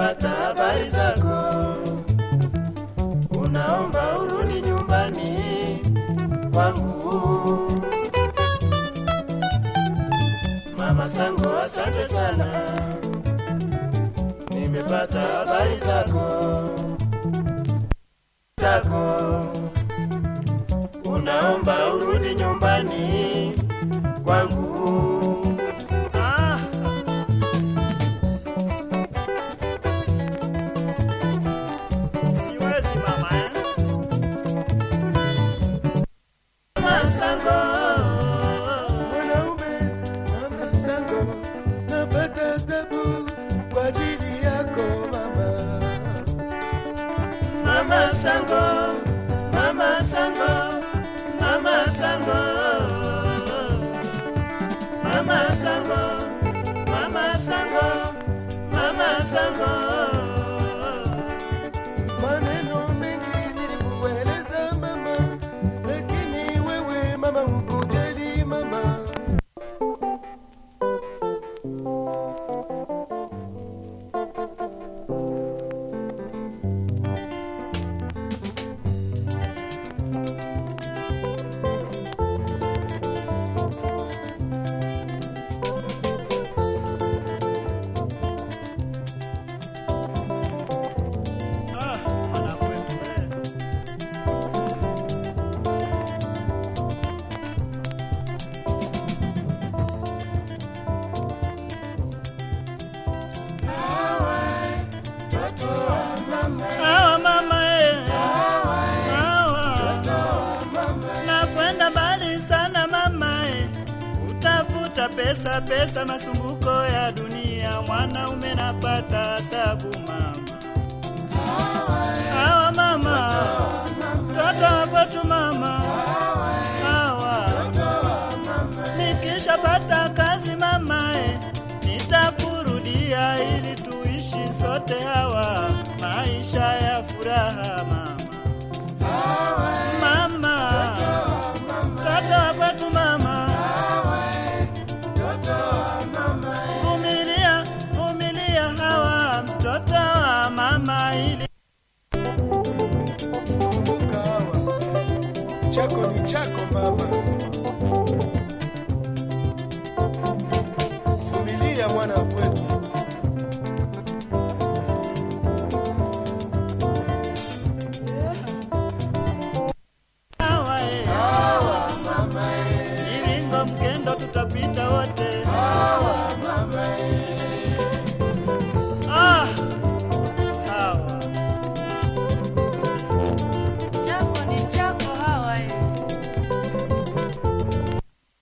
nimepata habari zako, unaomba urudi nyumbani kwangu. Mama Sango, asante sana, nimepata habari zako zako, unaomba urudi nyumbani kwangu. Ah, siwezi mama eh? Mama Sango, mwanaume Mama Sango, napata tabu kwa ajili yako mama. Mama Sango, Mama Sango, Mama Sango, Mama Sango, Mama Sango, Mama Sango. Maneno mengi nilikueleza mama, lakini wewe mama hukujali mama. Ah, mwana kwetu eh. Hawa mama eh. Hawa. Nakwenda mbali sana mama eh. Utafuta pesa pesa masumbuko ya dunia mwanaume napata tabu mama Hawa mama Toto wa kwetu mama Hawa Nikishapata kazi mama eh, Nitakurudia ili tuishi sote hawa